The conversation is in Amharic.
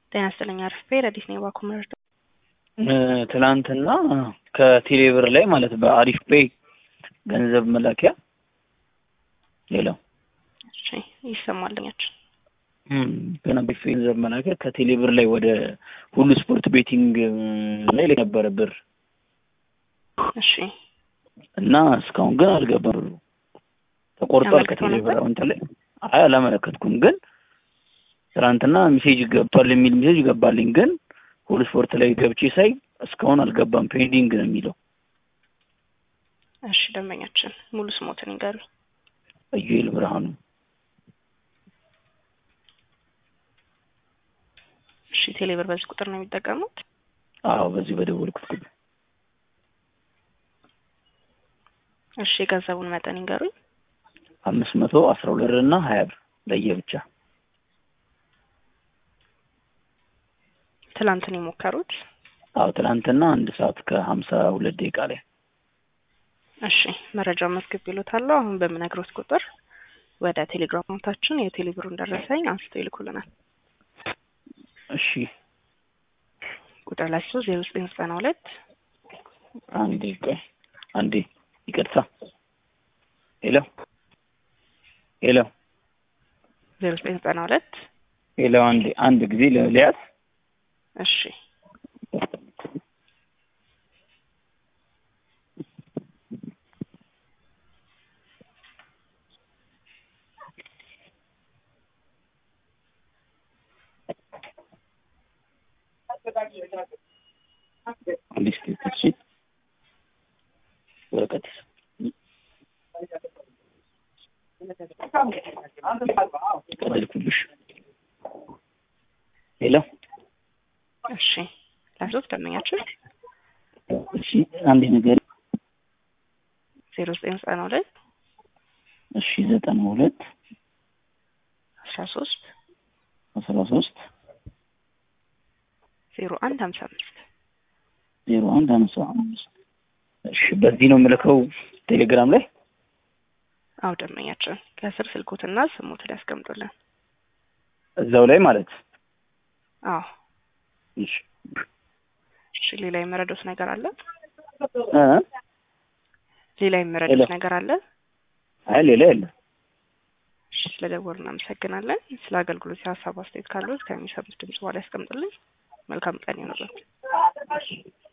ጤና ይስጥልኝ አርፌ ረዲስ ነኝ ባኩመርዶ ትናንትና ከቴሌብር ላይ ማለት በአሪፍ ፔይ ገንዘብ መላኪያ ሌላው እሺ ይሰማልኛችን ገና በፊት ገንዘብ መላኪያ ከቴሌብር ላይ ወደ ሁሉ ስፖርት ቤቲንግ ላይ ነበረ ብር እሺ እና እስካሁን ግን አልገባም ብሩ ተቆርጧል ያመለክተው ከቴሌብር ነበር? አሁን ላይ አይ አላመለከትኩም ግን ትናንትና ሜሴጅ ገብቷል የሚል ሜሴጅ ገባልኝ ግን ሁሉ ስፖርት ላይ ገብቼ ሳይ እስካሁን አልገባም ፔንዲንግ ነው የሚለው እሺ ደንበኛችን ሙሉ ስሞትን ይንገሩ ኢዩኤል ብርሃኑ እሺ ቴሌብር በዚህ ቁጥር ነው የሚጠቀሙት አዎ በዚህ በደወልኩት ቁጥር እሺ የገንዘቡን መጠን ይንገሩኝ አምስት መቶ አስራ ሁለት እና ሀያ ብር ለየብቻ ትላንትን የሞከሩት አዎ ትናንትና አንድ ሰዓት ከሀምሳ ሁለት ደቂቃ ላይ እሺ መረጃውን መዝግብ ይሉታለሁ አሁን በምነግሮት ቁጥር ወደ ቴሌግራም አካውንታችን የቴሌብሩን ደረሰኝ አንስተው ይልኩልናል እሺ ቁጥር ላይ ሶስት ዜሮ ዘጠኝ ዘጠና ሁለት አንዴ ቆይ አንዴ ይቅርታ ሄሎ ሄሎ ዜሮ ዘጠኝ ዘጠና ሁለት ሄሎ አንዴ አንድ ጊዜ ለሊያዝ እሺ አንድ ስክሪፕት እሺ ወረቀት ቀበልኩልሽ ሄሎ እሺ ለሶስት ደንበኛችን እሺ አንዴ ነገር ዜሮ ዘጠኝ ዘጠና ሁለት እሺ ዘጠና ሁለት አስራ ሶስት አስራ ሶስት ዜሮ አንድ ሀምሳ አምስት ዜሮ አንድ አምሳ አምስት እሺ በዚህ ነው የምልከው ቴሌግራም ላይ አው ደንበኛችን ከስር ስልኮትና ስሞትን ያስቀምጡልን እዛው ላይ ማለት አዎ እሺ እሺ ሌላ የመረዶት ነገር አለ እ ሌላ የመረዶት ሄሎ። ነገር አለ አይ ሌላ የለም እሺ ስለደወሉ እናመሰግናለን ስለ አገልግሎት የሀሳብ አስተያየት ካሉት ከሚሰሙት ድምጽ በኋላ ያስቀምጡልኝ መልካም ቀን ይሆንላችሁ